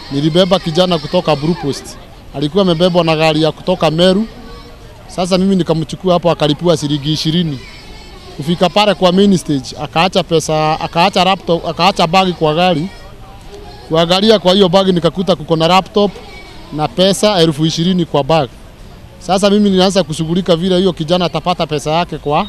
nilibeba kijana kutoka Blue Post, alikuwa amebebwa na gari ya kutoka Meru. Sasa mimi nikamchukua hapo, akalipiwa shilingi ishirini. Kufika pale kwa main stage, akaacha pesa, akaacha laptop, akaacha bagi kwa gari. Kuangalia kwa hiyo bagi nikakuta kuko na laptop na pesa elfu ishirini kwa bag. Sasa mimi nilianza kushughulika vile hiyo kijana atapata pesa yake kwa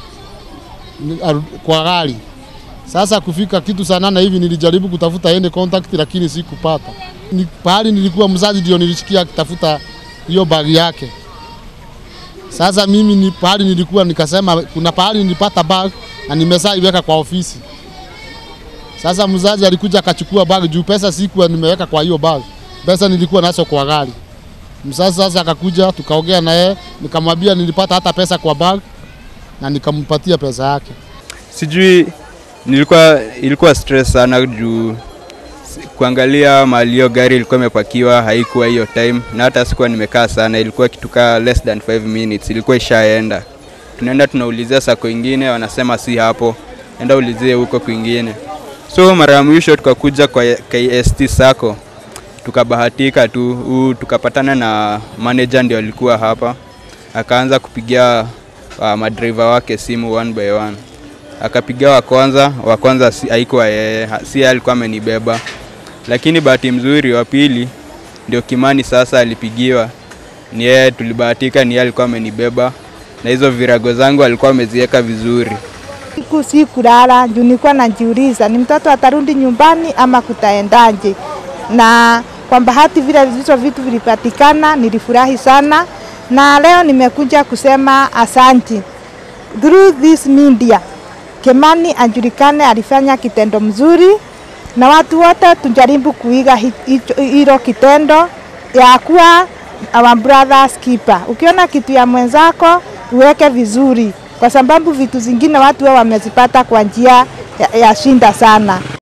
kwa gari. Sasa kufika kitu saa nane hivi nilijaribu kutafuta ende contact lakini sikupata. Ni pahali nilikuwa mzazi ndio nilishikia akitafuta hiyo bagi yake. Sasa mimi ni pahali nilikuwa nikasema kuna pahali nilipata bag na nimesaiweka kwa ofisi. Sasa mzazi alikuja akachukua bag juu pesa sikuwa nimeweka kwa hiyo bag. Pesa nilikuwa nazo kwa gari. Mzazi sasa akakuja tukaongea na yeye, nikamwambia nilipata hata pesa kwa bag na nikampatia pesa yake. Sijui nilikuwa ilikuwa stress sana juu kuangalia mahali hiyo gari ilikuwa imepakiwa haikuwa hiyo time, na hata sikuwa nimekaa sana, ilikuwa kitu kaa less than 5 minutes, ilikuwa ishaenda. Tunaenda tunaulizia sako ingine, wanasema si hapo, enda ulizie huko kwingine. So mara ya mwisho tukakuja kwa KST sako, tukabahatika tu uh, tukapatana na manager ndio alikuwa hapa, akaanza kupigia uh, madriver wake simu one by one akapiga wa kwanza, wa kwanza si, haikuwa yeye, si yeye alikuwa amenibeba, lakini bahati mzuri wa pili ndio Kimani sasa alipigiwa, ni yeye, tulibahatika ni yeye alikuwa amenibeba na hizo virago zangu alikuwa ameziweka vizuri. Siku si kulala juu nilikuwa najiuliza ni mtoto atarudi nyumbani ama kutaendaje, na kwa bahati vile hizo vitu vilipatikana, nilifurahi sana, na leo nimekuja kusema asanti through this media. Kimani ajulikane alifanya kitendo mzuri, na watu wote tujaribu kuiga hilo kitendo ya kuwa our brothers keeper. Ukiona kitu ya mwenzako uweke vizuri, kwa sababu vitu zingine watu wao wamezipata kwa njia ya, ya shinda sana.